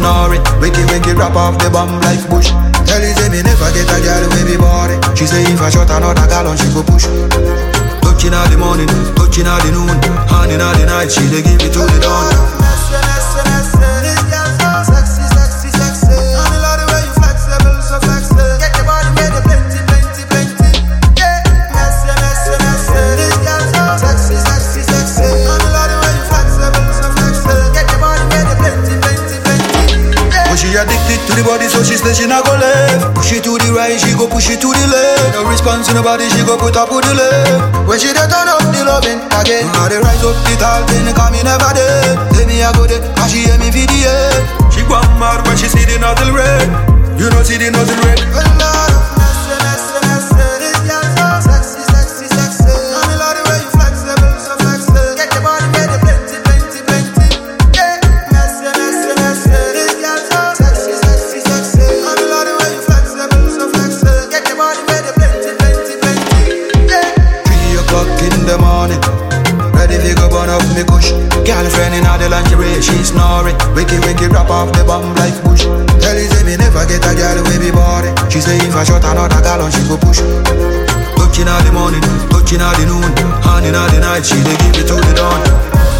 snoring. Wicky wicky rap off the bomb like bush. Tell you say me never get a girl with me body. She say if I shot another gallon she go push. Touching all the morning, touching all the noon, hand in all the night, she dey give it to the dawn. But she addicted to the body, so she say she not go left. Push it to the right, she go push it to the left. No response in the body, she go put up to the left. When she dey turn up the loving again, I dey rise up the tall thing, cause me never dead. Tell me I go there, cause she hear me video. She go mad when she see the nozzle red. You know see the nozzle red. Well, Lord, Three o'clock in the morning. Ready to go burn up me kush. Girlfriend in the lingerie, she snoring. Wicky wicky rap off the bomb like bush. Tell you say me never get a girl with me body. She say if I shot another gallon, she go push. Touching all the morning, touching all the noon, hand in all the night, she dey give it to the dawn.